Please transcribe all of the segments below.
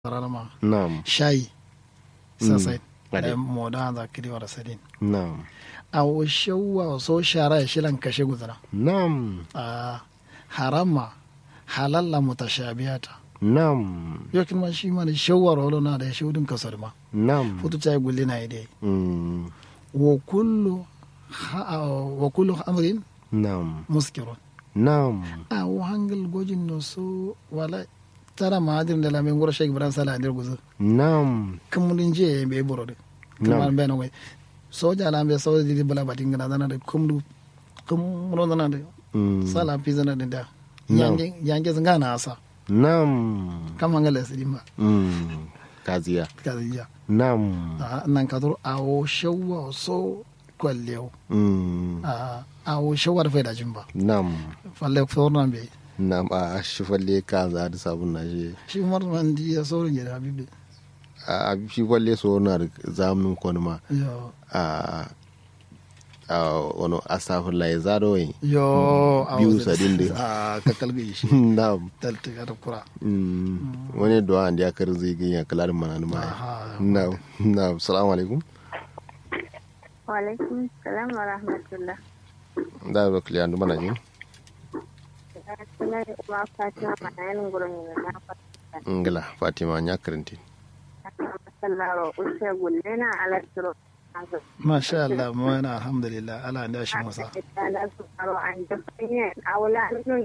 rarama Naam. shayi sasai Ade. da moda za kiri wara sadin Naam. a washewa so shara ya shilan kashe guzara Naam. a harama halalla mutashabiyata Naam. yo kin ma shi ma da shawar wala na da shudin kasar ma Naam. futu chai gulli na ide Mm. wa kullu ha- wa kullu amrin Naam. muskirun Naam. a wa hangal gojin no so wala tara mahadir da lamin gura shek bran sala ndir guzu Naam. kumulin je be borode kamar be no way soja la be soja di bala batin gana dana de kumdu kumro dana de Mm. sala pizana de da No. yange yange zanga na asa Naam. kama ngale sidima Mm. Kaziya. kaziya Naam. a nan kadur awo shawwa so kwallew Mm. a awo shawar fa da jimba Naam. falle fornan be Naam. A shi falle ka za da sabon na shi. shi umar man di ya sorin gida habibi A shi falle so na da zamun kwani ma. yo A a wani asafin la ya zaro yi. yo Biyu sadin de. a ka kalbi shi Naam. talti ka kura Mm. Wani duwa an ya kar zai ganya kalar mana ni ma. Aha. Naam. Naam. Salamu alaikum. Waalaikum salam wa rahmatullah. Da ba kiliyan mana jin. Suna da kuma Fatima Manayin gurin yi na fata. Ngila Fatima nya karanti. Masallaro ushe gulle na alastro. masha Allah mu yana alhamdulillah Allah da shi masa Da su karo an da fanyen aula nun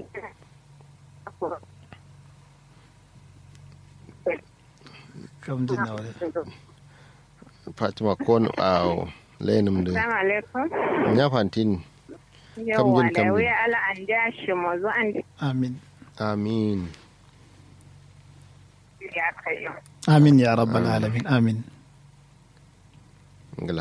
kam jin na wale Fatima ko a layanin da Assalamu alaikum. nya fantin. Yawwa Kamjin, da kamjin. wuya ala an da shi mazu an amin Amin. ya kai. amin ya rabbal alamin amin Ngila.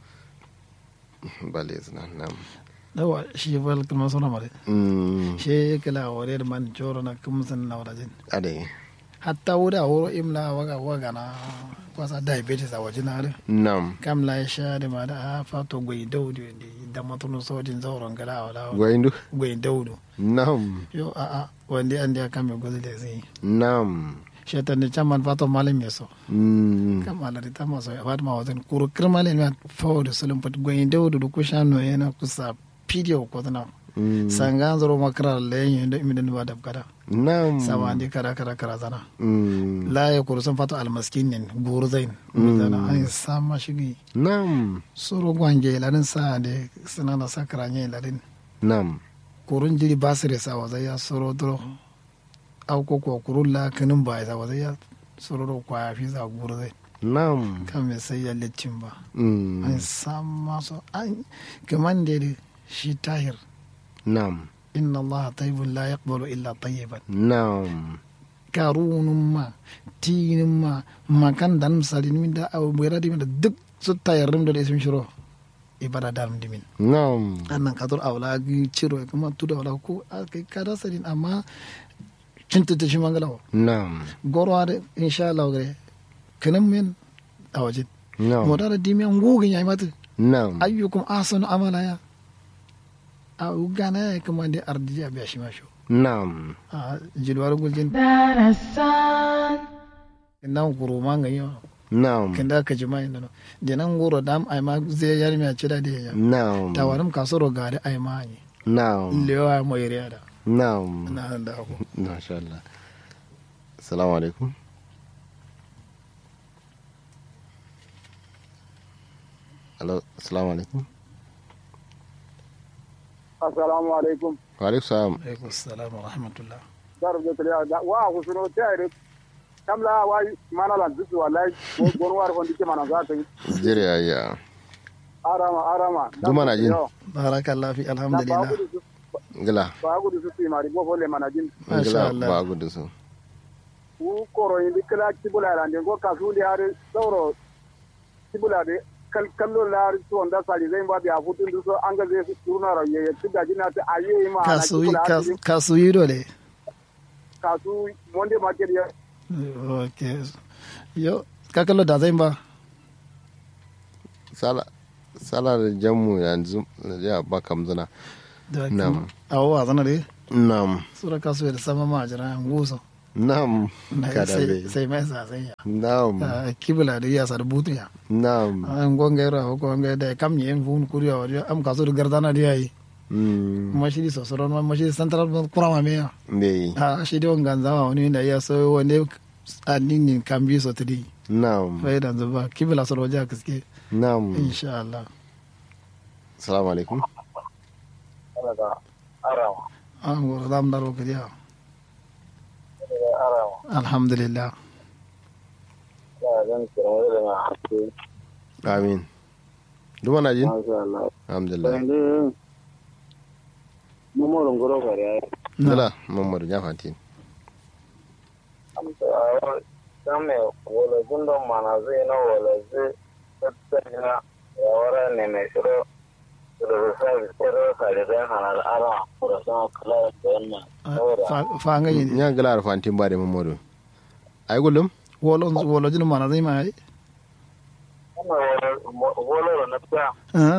Bale zina nam. dawa shi fal kuma sona mare Mm. shi kala wore man joro na kum san na wajin Ade. hatta wuda wuro imla waga waga na kwasa diabetes a wajen hare Nam. kam la sha da ma da fato gwai daudu da matunu sojin zauren gada wala Gwaindu. gwai daudu Nam. yo a a wanda an da kame gozi da zai Nam. shetan da chaman fato malam yeso Mm. kam ala di tama so wat ma wadan kuro kirmale ma fawde sulum pat gwai daudu du kushano yana kusa video ko tana Mm. sangan zoro makara lenyo da imidan ba dab kada Nam. sama andi kara kara kara zana Mm. la ya kuru sun fato almaskin nin gurzain zana an sama shigi Nam. soro gwange ladin sa de sanana sakara nye ladin Nam. kurun jiri basire sa wazai ya soro dro au ko ko kurun la kanin ba ya wazai ya soro do kwa fi za gurzai Nam. kan me sai ya littin ba Mm. an sama so an kaman da shi tahir Nam. inna allaha tayyibun la yaqbalu illa tayyiban Nam. karunun ma tinin ma makan dan misali min da abu bera dimin da duk su tayarrim da isim shiro ibada darum dimin Nam. annan kadur awla gi ciro kuma tuda wala ko kai kada sadin amma cinta ta shi mangalawa Nam. goro ade insha Allah gare kanan men a wajen Nam. moda da dimiyan gogin yayi mata Nam. ayyukum ahsanu amala ya a ugana ya kuma da ardiya biya shi masho Nam. a jilwar guljin nan guru manga yo Nam. kenda ka jima inda no de nan goro dam ai ma zai yar mi a cida da ya Nam. tawarum kasoro gari ai ma ni Nam. lewa mo yare da Nam. na da ko Masha Allah. Assalamu alaikum. Hello, assalamu alaikum. assalamu alaikum Wa alaikum salam. alaikum assalam wa rahmatullah dar da kaliya da wa ku suno tayre kamla wa mana lan dusu wallahi gon war hon dike mana za ta yi Jere ayya. arama arama Duma na jin. barakallah fi alhamdulillah Ngila. ba ku dusu ti mari bo folle mana jin Masha Ngila Allah. ba gudu su. ku koro indi kala kibula ran de go kasu li har sauro kibula de kal kallo la to onda sali zai ba biya futun duso an ga zai su turna raye ya tiga jina ta ayi ma na kasu kibula har kas- kasu yi dole kasu monde market ya okay yo ka kallo da zai ba Sala sala da jammu yanzu ya ba kamzuna. da Na'am. awo a zana de Nam. sura kasu da sama ma jira nguso Na'am. Na- Kada sai be. sai mai sa sai ya Na'am. Ah, kibla da ya sar butu ya Na'am. an gonga ra ko gonga da kam yen fun kuriya wa am kaso da gardana da yayi Mm. mashidi sosoro ma mashidi central kurama me ya Be. a shi da wangan zama wani da ya so wanda addinin kan bi so tadi Na'am. faida zuba kibla soro ja kiske Na'am. insha Allah Assalamu alaikum. an gora dam daro kiriya alhamdulillah Amin. Duma na jin? Alhamdulillah. Mamoron goro kare Dala Muhammadu ya fanti. same wala gundon mana zai na wala zai tattana ya wara ne mai shiro da rusa da tsere ka da zai hana da ara da sama kala da wannan saboda fa nga yin Nya gala fanti ba da Muhammadu. Ai gulum? wolo wolo jinu mana zai mai wannan wala na ta ah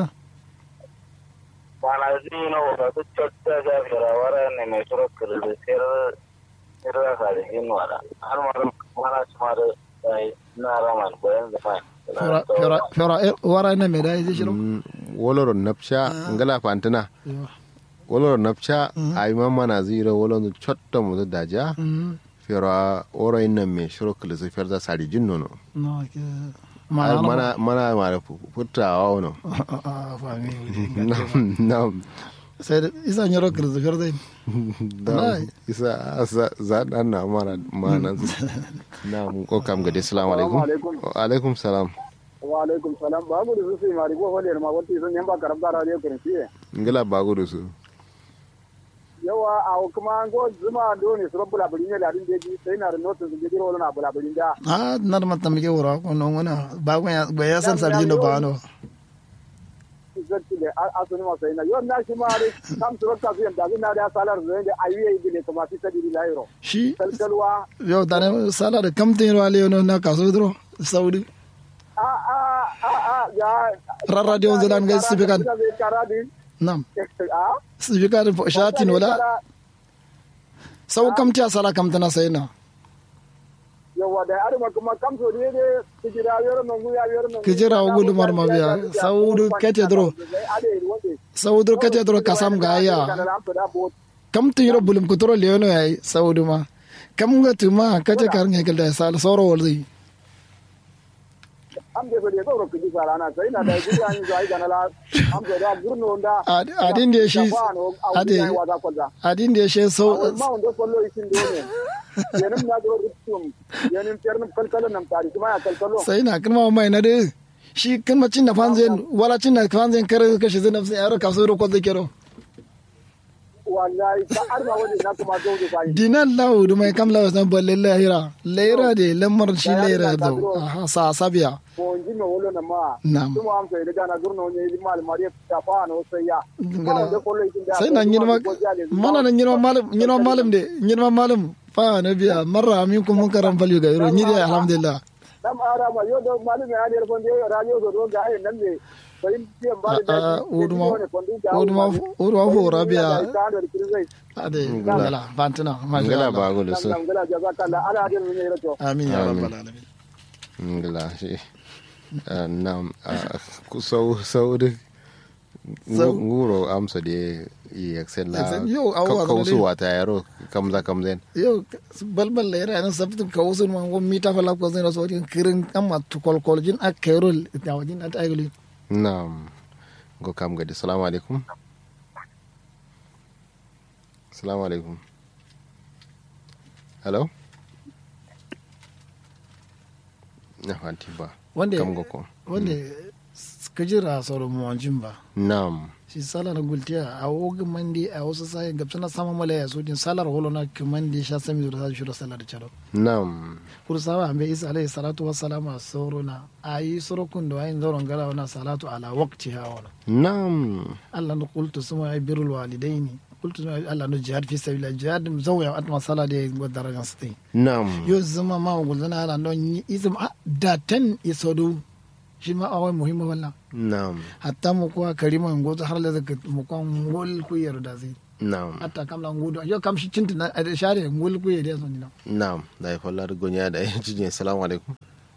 mana zai na wala ta tatta ga fira wara ne mai shiro ka da tsere tsere ka da yin wala har ma mana su ma da na raman bayan da fa fera fera fera wara na me dai shiro Mm, Woloro napcha ngala fantina. Yo. Woloro napcha ai mamma na zira woloro chotto mu daja. Mm. Fera oro inna me shiro kala sai ferza sari jinno no. no ke Ai mana mana mana mara futawa wono. ah fa nga Nam nam. sai da isa nyoro kirzu fera dai Nam. Wallahi. Isa asa za dan na mana mana. Nam ko kam gade assalamu alaikum. alaikum. Wa alaikum salam. wa alaikum salam ba gudu su sai mari ko wale ma wata sun yamba karab da radio kan fiye Ngala bagudu su. yawa a kuma an go zuma do ne su rabbula bulin ne ladin deji sai na da notin su gidiro wala na bula bulin da ah nar mata mike wura ko non wana ba ko ya ba ya san sarji no ba no zatti da asuni ma sai na yon na shi ma re kam su rakka su yanda na da salar zai da ayi yi ne kuma fi sadi lairo shi kalkalwa yau da ne sala da kamtin ruwa le no na kaso dro saudi a a a a ya Ran radio zelan ga sibikan. karadi nam a sibika da shatin wala sau kamti a sala kamtana sai na yawa da arma kuma kam so ne ne kijira yoro non guya yoro non Kijira wa gudu mar mabiya. Saudu kete dro. saudur kate dro kasam ga ya kamtin yoro bulum kutoro le no yayi saudu ma kam ga tuma kace kar nge kalda sala soro walzi am de be do ro kiji sara na sai na da guya ni zai gana la am de da gurno nda adin da shi ade wa da kwada adin da shi sau ma wanda kollo isin do ne yanin na do rutum yanin ternum kalkalo nam tari kuma ya kalkalo sai na kalma mai na de shi kan macin da fanzen wala cin da fanzen kare kashi zai nafsi yaro kaso ro ko zai kero wallahi ta arma wani na kuma do do sai dinan lawo da mai kam lawo san balle lahira lahira de lamar shi lahira do aha sa sabiya ko inji me wolo na ma Nam. kuma am sai daga na gurno ne di mal mariya ta fa no sai ya ma wanda kollo isin da sai na nyirma mana na nyirma malam nyirma malam de nyirma malam fa na biya marra min kun mun karam falyu ga yoro nyiri alhamdulillah dam ara ma yo do malum ya der fonde radio do do ga ai nan ne sai biyan ba da Ah, ah, uduma uduma uduma fo rabia ade ngala fantina masha Ngala Allah bagudu su. ngala jazakallah ala hadin min yarato amin ya Amin. rabbal alamin ngila shi Ah, nam ah, ku sau sau da Sau. nguro amsa da yi excel la Excel, yo, awa ka- da kausu dai. wata yaro kamza kamzen yo balbal la yana sabtu kawsun man go mita fala ko zeno so din kirin amma to kol kol jin akerol ta wajin at ayuli nam go kam gadi salamu alaikum salamu alaikum hello na fanti ba wanda kam go ko wanda kajira soro mo wanjin ba nam shi sala na gultiya a wogi mandi a wasu sai gabsa na sama mala ya so din salar holo na kimandi sha sami da sa shiro salar chalo nam kursawa ambe isa alayhi salatu wassalamu a soro na ayi soro kun da ayin zoron gara wana salatu ala waqti ha wana nam Allah no qultu suma ay birrul walidaini qultu suma Allah no jihad fi sabilillah jihad zawya atma sala de go darajan stai nam yo zama ma gulzana ala no izum a da tan isodu shi ma awai muhimma wallah nam hatta mu kuwa karima ngoto har la zaka mu kuwa ngol ku yarda zai Naam. atta kam la ngudo yo kam shi cinta na ade share ngul ku yede so ni no Naam. Da ya fallar gonya da ya cijin. Assalamu alaikum.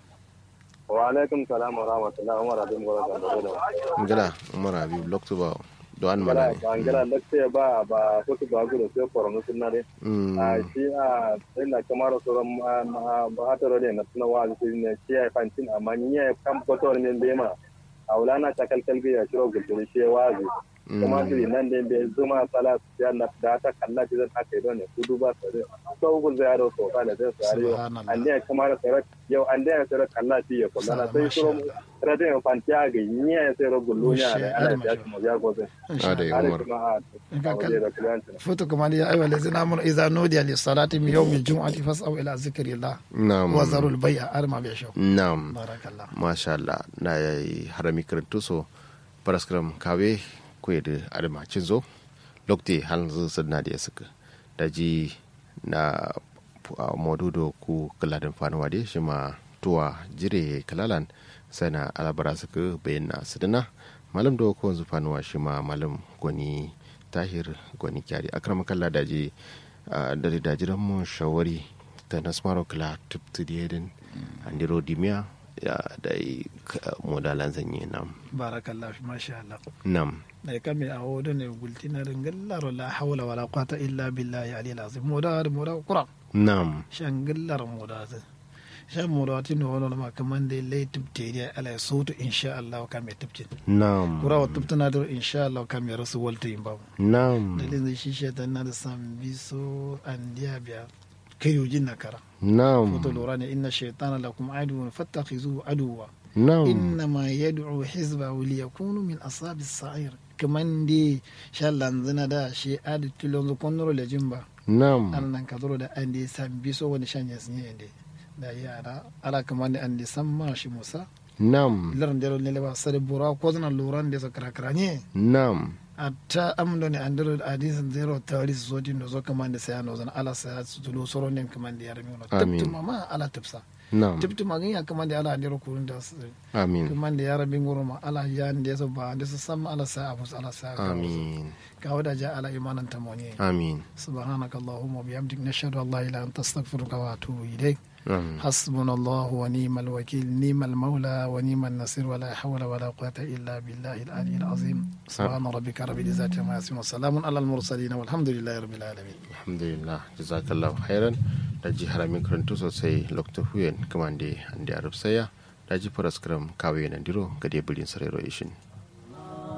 wa alaikum salam wa rahmatullahi wa barakatuh wa barakatuh Ngala Umar Habib Lokto ba do an ngala mana. ba ngala lakte ba ba ko ba gudo sai korono sunna de Mm. a shi a sai na kamar sauran ba hata rode na suna wa su ne shi ya fantin amma ni ya kan foto ne be ma a wulana ta kalkal bi ya shiro gudu shi ya wazi kuma su nan da be zuma sala su ya na da ta kalla ji zan aka yi don ne su duba su da so gun zai yaro so fa da zai su yaro Subhanallah. an da kamar sarat yau an da sarat kalla shi ya kula na sai shiro rade ya fantiya ga ni ya sai ro gullu ne Masha ala Allah, ya mu ya gobe Ada ya ala Umar. kuma a Ka kal- waje da kliyantin foto kuma ya ayyuha allazina amanu idza nudiya lis salati min yawmi al-jum'ati fas'au ila zikrillah Naam. wa zarul bay'a arma bi shaw Naam. barakallah masha Allah na yayi harami karantu so paraskram kawe ko da adama cinzo lokte hanzu sadna da suka daji na uh, modudo ku kaladin fanuwa de shi ma tuwa jire kalalan sai na alabara suka bayyana sadana malam da ko wanzu fanuwa shi ma malam gwani tahir gwani kyari akrama kalla daji uh, da dajiran mu shawari ta nasmaro kala tuptu diedin andiro dimia ya da yi modalan zanye nam barakallah masha Allah nam da kame a wodo ne gultina ringallar la hawla wala quwata illa billahi ali azim moda moda qur'an nam shangallar moda ta shan moda tin wono ma kaman de lay tubte dia ala soto insha Allah kame tubte nam kura wa tubtana do insha Allah kame rasu walta imba nam dalilin zai shi shaitan na da san biso an diya biya kayo jin na kara nam foto lura ne inna shaitana lakum aduwwan fattakhizuhu aduwwa nam innama yad'u hizbahu liyakunu min ashabi sa'ir kaman di shallan zina da shi adi tilon zo konnoro le jimba nam an nan kadoro da an di san biso wani shanya sinye inde da yara ala kaman da an di san ma shi musa nam laran dero ne le ba sare bura ko zana luran de so kara kara ne nam atta amdo ne andiro hadisin zero tawari su zodin da zo kaman da sai no zana ala sai su tulo soro ne kaman da yarmi no Amin. tabtuma ma ala tafsa nam tabtuma gan ya kaman da ala andiro kurun da su amin kaman da yara bin guruma ala ya da so ba da su san ala sai abu ala sai amin ka wada ja ala imanan tamoni amin subhanaka allahumma bihamdik nashhadu an la ilaha illa anta astaghfiruka wa atubu ilaik amin حسبنا الله ونعم الوكيل نعم المولى ونعم النصير ولا حول ولا قوة إلا بالله العلي العظيم سبحان ربك رب العزة عما يصفون وسلام على المرسلين والحمد لله رب العالمين alhamdulillah jazakallahu khairan da ji haramin karantu sosai lokta huyen kamande ande arab saya da ji paraskram kawe nan diro gade bulin sarero ishin